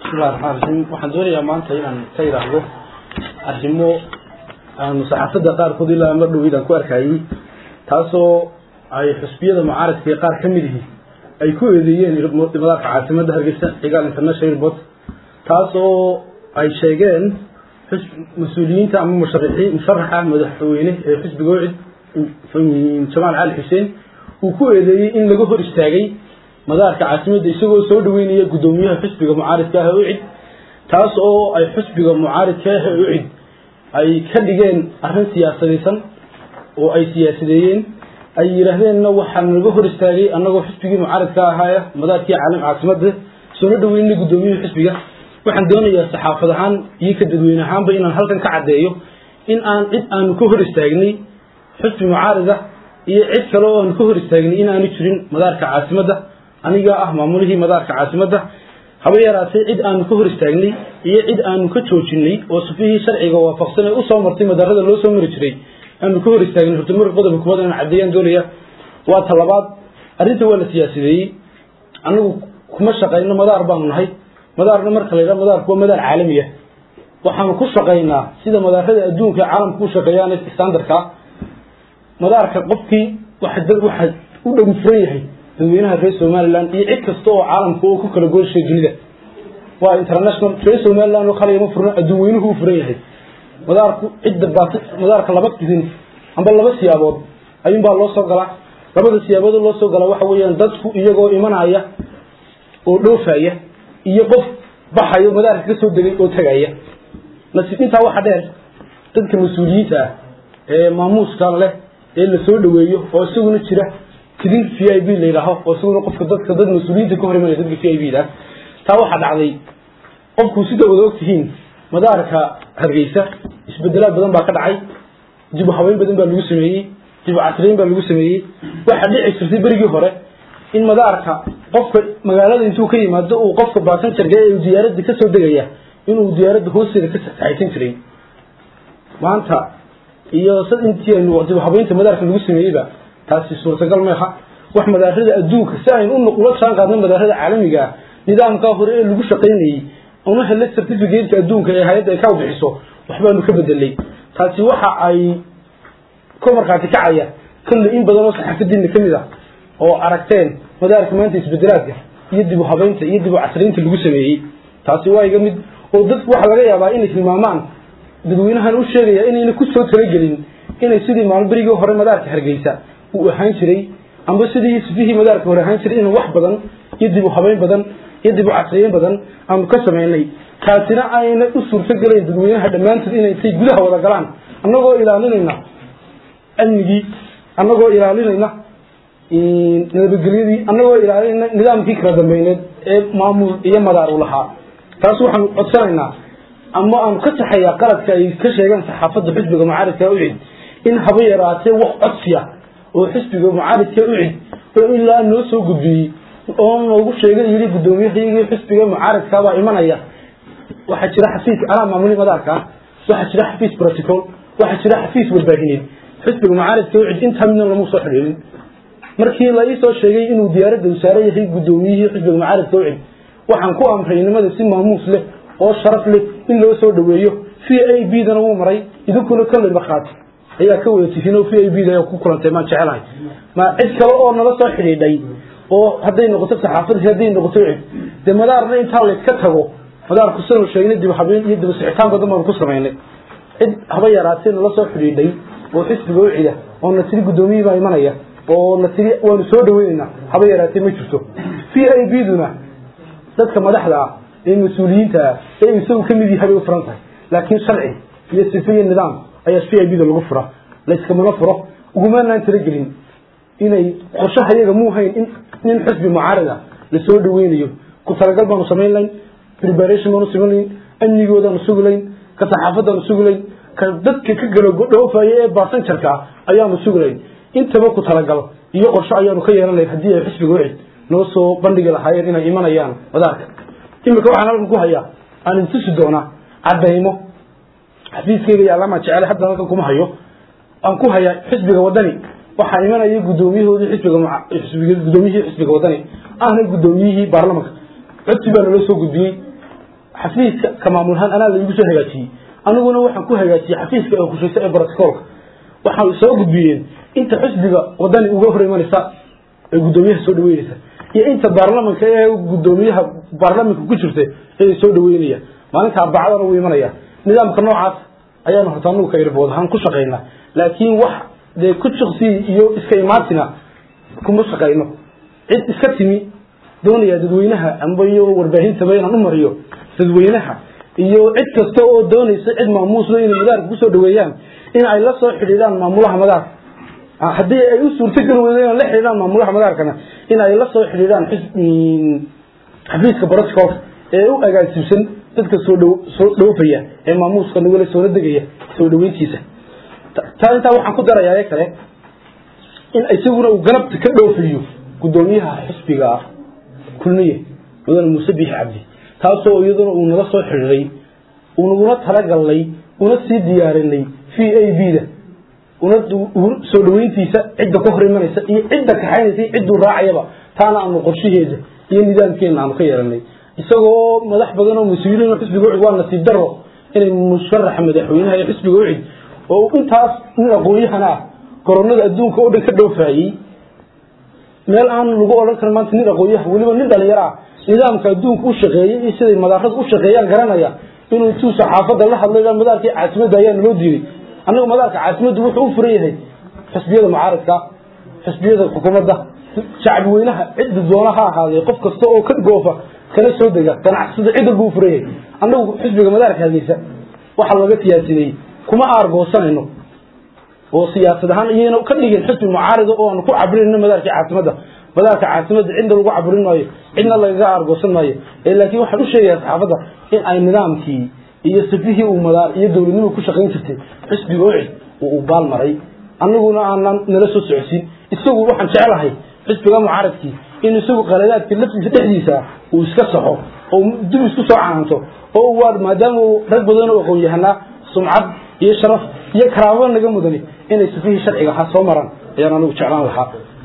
bismillahi raxmaan raxiim waxaan doonayaa maanta inaan ka idhaahdo arrimo aanu saxaafadda qaarkood ilaa ma dhoweyd aan ku arkayey taasoo ay xusbiyada mucaaradka qaar ka mid ihi ay ku eedeeyeen madaarka caasimadda hargeysa cigaal international airport taasoo ay sheegeen mas-uuliyiinta ama musharixiin musharaxa madaxweyne ee xisbiga wacid jamaal cali xuseen uu ku eedeeyey in laga hor istaagay madaarka caasimadda isagoo soo dhaweynaya guddoomiyaha xisbiga mucaaridka ah ucid taas oo ay xisbiga mucaaridka ah ucid ay ka dhigeen arrin siyaasadaysan oo ay siyaasadeeyeen ay yidhaahdeenna waxaa naga hor istaagay annagoo xisbigii mucaaridka ahaaya madaarkii caalam caasimadda soona dhaweynay guddoomiyaha xisbiga waxaan doonayaa saxaafad ahaan iyo ka dadweyne ahaanba inaan halkan ka caddeeyo in aan cid aanu ka hor istaagnay xisbi mucaarida iyo cid kale oo aanu ka hor istaagnay inaanu jirin madaarka caasimadda aniga ah maamulihii madaarka caasimadda haba yaraatee cid aanu ka hor istaagnay iyo cid aanu ka joojinay oo sufihii sharciga waafaqsan ee usoo martay madaarada loo soo mari jiray aanu ka hor istaagnay horta marka qodobka kuwaad inaan caddeeyaan doonaya waa ta labaad arrinta waa la siyaasadeeyey anagu kuma shaqayno madaar baanu nahay madaarna marka la yidhaha madaarku waa madaar caalami ah waxaanu ku shaqaynaa sida madaarada adduunka ee caalamka u shaqeeyaan standardka madaarka qofkii waxa u dhow furan yahay dadweynaha reer somaliland iyo cid kasta oo caalamka oo ku kala gooshay dunida waa international reer somaliland oo kale ma furna adduun weynuhu u furan yahay madaarku cidda baat madaarka laba idin amba laba siyaabood ayuunbaa loo soo galaa labada siyaabood loo soo galaa waxa weeyaan dadku iyagoo imanaya oo dhoofaya iyo qof baxayo madaarka ka soo degay oo tagaya nasiib intaa waxa dheer dadka mas-uuliyiinta ah ee maamuuska leh ee la soo dhaweeyo oo isaguna jira tidin v i b la yidhaaho oo isaguna qofka dadka dad mas-uuliyiinta ka hor imanaya dadka v i b da taa waxaa dhacday qofku sida wada og tihiin madaarka hargeysa isbedelaad badan baa ka dhacay dib u habeyn badan baa lagu sameeyey dib u casriyeyn baa lagu sameeyey waxaa dhici jirtay berigii hore in madaarka qofka magaalada intuu ka yimaado uu qofka baasanjarka ee diyaaradda ka soo degaya inuu diyaaradda hoosteeda ka saxaysan jiray maanta iyo intii aynu dib habeynta madaarka lagu sameeyeyba taasi suurtagal meeha wax madaarada adduunka si aynu ula jaan qaadno madaarada caalamiga ah nidaamkaa hore ee lagu shaqaynayey una hele certificateka adduunka ee hay-adda ay ka bixiso waxbaanu ka bedelay taasi waxa ay ka markhaati kacaya kolley in badan oo saxaafadiina ka mid ah oo aragteen madaarka maanta isbedelaadka iyo dib u habeynta iyo dib u casriinta lagu sameeyey taasi waa iga mid oo dadku waxaa laga yaabaa inay tilmaamaan dadweynahan u sheegaya inayna ku soo talagelin inay sidii maalin berigii hore madaarka hargeysa uu ahaan jiray amba sidii sifihii madaarka hore ahaan jiray in wax badan iyo dib u habeyn badan iyo dib u casriyeyn badan aanu ka samaynay taasina ayna u suurtogelayn dadweynaha dhammaantood inay intay gudaha wada galaan annagoo ilaalinayna amnigii annagoo ilaalinayna nabadgelyadii annagoo ilaalinayna nidaamkii kala dambeyneed ee maamul iyo madaar u lahaa taas waxaanu codsanaynaa ama aanu ka saxayaa qaladka ay ka sheegeen saxaafadda xisbiga mucaaridka ucid in haba yaraatee wax codsiya oo xisbiga mucaaridka ucid oo ilaa noo soo gudbiyey oo noogu sheegay yidhi guddoomiyahaygii xisbiga mucaaridkabaa imanaya waxaa jira xafiis anaa maamuli madaarka waxaa jira xafiis protocol waxaa jira xafiis warbaahineed xisbiga mucaaridka ucid intaa midna lama soo xidhiirin markii la iisoo sheegay inuu diyaaradda wasaare yahay guddoomiyihii xisbiga mucaaridka ucid waxaan ku amray nimada si maamuus leh oo sharaf leh in loo soo dhaweeyo v a b dana wuu maray idinkuna kolley markhaati ayaa ka wada tihiin oo v a b da ku kulantay maan jecelahay ma cid kale oo nala soo xidhiidhay oo hadday noqoto saxaafadii hadday noqoto cid dee madaarna intaa layska tago madaarku sanu sheegnay dib habeen iyo dib sixitaan badan baanu ku samaynay cid haba yaraatee nala soo xidhiidhay oo xisbiga u cida oo na tiri guddoomiyihii baa imanaya oo na tiri waanu soo dhaweynaynaa haba yaraatee ma jirto v a b duna dadka madaxda ah ee mas-uuliyiinta ah ee isagu ka mid yahay bay u furan tahay laakiin sharci iyo sife iyo nidaam ayaa v i b da lagu fura layskamana furo ugumaanaan talagelin inay qorshaha iyaga muu hayn in nin xisbi mucaarida lasoo dhaweynayo ku talagal baanu samayn layn preparation baanu samayn layn amnigoodaanu sugi layn ka saxaafadaanu sugi layn ka dadka ka galo dhoofaya ee baasanjarka ah ayaanu sugi layn intaba ku talagal iyo qorsho ayaanu ka yeelan layn haddii ay xisbiga wicid noo soo bandhigi lahaayeen inay imanayaan madaarka imika waxaan halkan ku hayaa aan intusi doonaa cadaymo xafiiskayga iyo allaamaa jecele hadda halkan kuma hayo aan ku hayaa xisbiga wadani waxaa imanaya guddoomiyahoodii xisbiga guddoomiyihii xisbiga wadani ahna guddoomiyihii baarlamanka codsi baa naloo soo gudbiyey xafiiska ka maamulhaan anaa laigu soo hagaajiyey aniguna waxaan ku hagaajiyey xafiiska ee kushaysa ee brotocolka waxay soo gudbiyeen inta xusbiga wadani uga hor imanaysa ee guddoomiyaha soo dhaweynaysa iyo inta baarlamanka ee guddoomiyaha baarlamanka ku jirta ee soo dhaweynaya maalinta arbacadana wuu imanaya nidaamka noocaas ayaanu horta anugu ka irbood ahaan ku shaqaynaa laakiin wax dee ku shaqsi iyo iska imaatina kuma shaqayno cid iska timi doonaya dadweynaha amba iyo warbaahintaba inaan u mariyo dadweynaha iyo cid kasta oo doonaysa cid maamuusna inay madaarka kusoo dhaweeyaan in ay la soo xidhiidhaan maamulaha madaarka haddii ay u suurtogeli weydo inay la xidhiidhaan maamulaha madaarkana in ay la soo xidhiidhaan xafiiska brotocolka ee u agaasibsan dadka soo dh soo dhoofaya ee maamuuska nagula soola degaya soo dhaweyntiisa taa intaa waxaan ku darayaa kale in isaguna uu galabta ka dhoofiyo guddoomiyaha xisbiga kulmiye mudane muuse biixi cabdi taasoo iyaduna uu naga soo xidhiiray unaguna talagalnay una sii diyaarinay v a b da una soo dhaweyntiisa cidda ka hor imanaysa iyo cidda kaxaynaysa iyo cidduu raacayaba taana aanu qorshaheeda iyo nidaamkeena aanu ka yeelanay isagoo madax badan oo mas-uuliyiin xisbiga ucid waa nasiib daro inay musharaxa madaxweynaha ee xisbiga ucid oo intaas nin aqoon-yahan ah koronada adduunka oo dhan ka dhowfaayey meel aan lagu odhan karin maanta nin aqoon-yahan weliba nin dhalinyaro ah nidaamka adduunka u shaqeeyey iyo siday madaarada u shaqeeyaan garanaya inuu intuu saxaafadda la hadlay madaarkii caasimadda ayaa naloo diiday annagu madaarka caasimaddu wuxuu u furan yahay xisbiyada mucaaradka xisbiyada xukuumadda shacbi weynaha cidda doona ha ahaadee qof kasta oo ka goofa kala soo dega ganacsada cid walba u furan yahay annagu xisbiga madaarka hadeysa waxaa laga siyaasadeyey kuma aargoosanayno oo siyaasad ahaan iyayna ka dhigin xisbi mucaarida oo aanu ku cabrinayno madaarkii caasimadda madaarka caasimadda cidna lagu caburin maayo cidna lagaga aargoosan maayo laakiin waxaan u sheegayaa saxaafadda in ay nidaamkii iyo sifihii uu madaar iyo dowladnimadu ku shaqayn jirtay xisbiga ucid uu u baal maray annaguna aanan nala soo socodsiin isagu waxaan jeclahay xisbiga mucaaradkii in isagu qaladaadka laftiisa dhexdiisa uu iska saxo oo dib isku soo canaanto oo waa maadaama uu rag badan oo aqoon yahanaa sumcad iyo sharaf iyo karaamo naga mudani inay sifihii sharciga ahaa soo maraan ayaan anigu jeclaan lahaa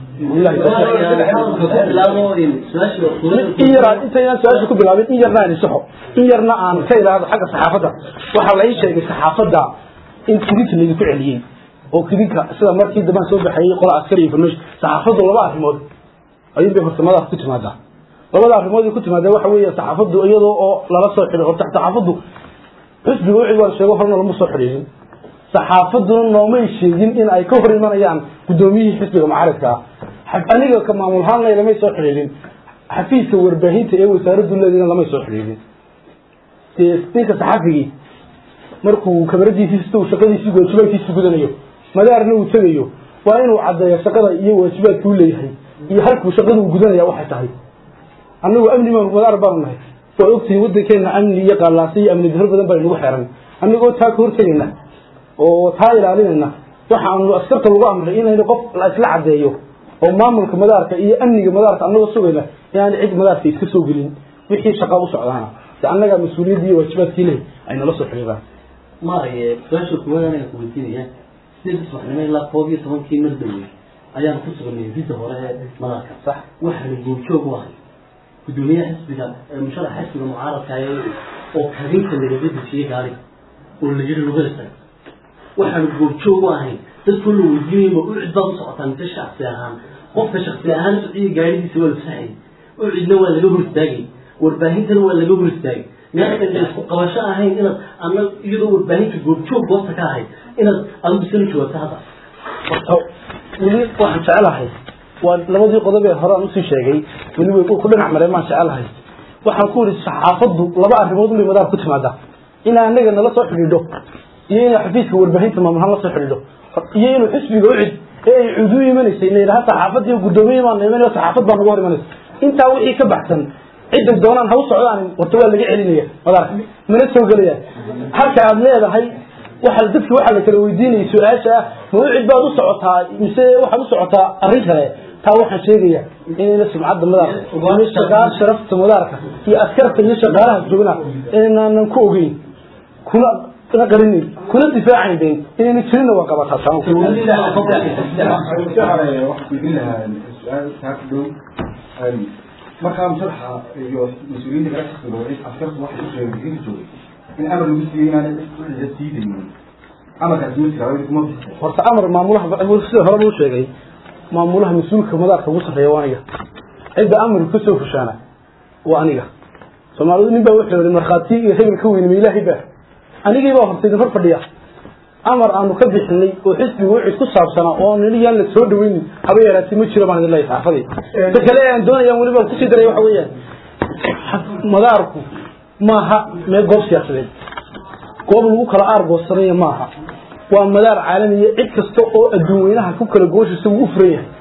in yar intaynaan su-aasha ku bilaabin in yarna aan isaxo in yarna aan ka ilaahdo xagga saxaafadda waxaa la ii sheegay saxaafadda in kidinka laydinku celiyey oo kidinka sida markii dambaan soo baxayey qola askari iyo farnosh saxaafaddu laba arrimood ayuun bay horta madaas ku timaadaa labada arrimood ay ku timaadaa waxa weeye saxaafaddu iyadoo oo lala soo xidhay horta saxaafaddu xisbiga wixii waa sheego horna lama soo xidhiidhin saxaafadduna noomay sheegin in ay ka hor imanayaan guddoomiyihii xisbiga mucaaradka ah aniga ka maamulhaanna lamay soo xidhiidhin xafiiska warbaahinta ee wasaaraddu leedina lamay soo xidhiidhin dee ninka saxafigii markuu kamaradiisiista uu shaqadiisii waajibaadkiisii gudanayo madaarna uu tegayo waa inuu caddeeyo shaqada iyo waajibaadka u leeyahay iyo halkuu shaqada uu gudanaya waxay tahay annagu amni baan madaar baanu nahay waa ogtihiin waddankeena amni iyo qallaasa iyo amni dahor badan baa inagu xeeran annagoo taa ka hortegayna oo taa ilaalinayna waxaanu askarta lagu amray inaynu qof la isla caddeeyo oo maamulka madaarka iyo amniga madaarka annagoo sugayna inaan cid madaarka iska soo gelin wixii shaqa u socdaana de annagaa mas-uuliyadda iyo waajibaadkii leh ay nala soo xiriiraan maaraya su-aasha kuwaad anaga ku weydiinaya sideed subaxnimo ilaa koob iyo tobankii mardawey ayaan ku suganay ridda hore ee madaarka sax waxaana goobjoog u ahay gudoomiyaha xisbiga musharax xisbiga mucaaradka oo kabinka lagaga dejiyey gaari oo la yiri lugada tag waxaanu goobjoog u ahayn dadkoo la weydiinayba u cid baad u socotaa mise shaksi ahaan qofka shaksi ahaan socdiya gaaridiisa waa la fasaxayay u cidna waa laga hor istaagay warbaahintana waa laga hor istaagay meelkan isku qabasho ahayn inaad ana iyadoo warbaahinta goobjoog goobta ka ahayd inaad adigu isla jawaabto hadda weli waxaan jecelahay waa labadii qodob ee hore aan usii sheegay weli way ku dhinac mareen baan jecelahay waxaan ku yidhi saxaafaddu laba arrimood unbay madaar ku timaadaa inaa anaga nala soo xidhiidho iyo inay xafiiska warbaahinta maamulhaan la soo xidhiidho iyo inuu xisbiga u cid ee ay cud u imanaysay na yidhaha saxaafadii guddoomiye baan imanay saxaafad baa nagu hor imanaysa intaa wixii ka baxsan cidday doonaan ha u socdaan warta waa laga celinaya madaarka mana soo gelaya halka aad leedahay waxa dadki waxaa la kala weydiinayay su-aasha ah ma u cid baad u socotaa mise waxaad u socotaa arrin kale taa waxaan sheegaya inayna sumcadda madaarka iyo shaqaal sharafta madaarka iyo askarta iyo shaqaalaha joogna inaanan ku ogeyn kuna na qarinin kuna difaacayn bayn inayna jirinna waa qabataa taa markaa musharaxa iyo mas-uuliyiinta kale xisbiga oo askartu waxay u sheegeen inta joogay in amar lagu siiyey inaan uxisa sii daynin amarkaasi ma jiraa weli kuma bixisa horta amar maamulaha sida hore loo sheegay maamulaha mas-uulka madaarka ugu sarreeya waa aniga cidda amarku ka soo fushaana waa aniga soomaalidu nin baa wuxuu yihi markhaati iyo hebel ka weyne ma ilaahay baa anigii baa horta idin hor fadhiya amar aanu ka bixinay oo xisbiga wixii ku saabsanaa oo nili yaan la soo dhaweynin haba yaraatee ma jiro baan idin leeyahay saxaafadii ta kale aan doonayaan weliba kusii daray waxa weeyaan madaarku maaha mee goob siyaasadeed goob lagu kala aargoosanayo maaha waa madaar caalamiya cid kasta oo adduun weynaha ku kala gooshaysa wuu u furan yahay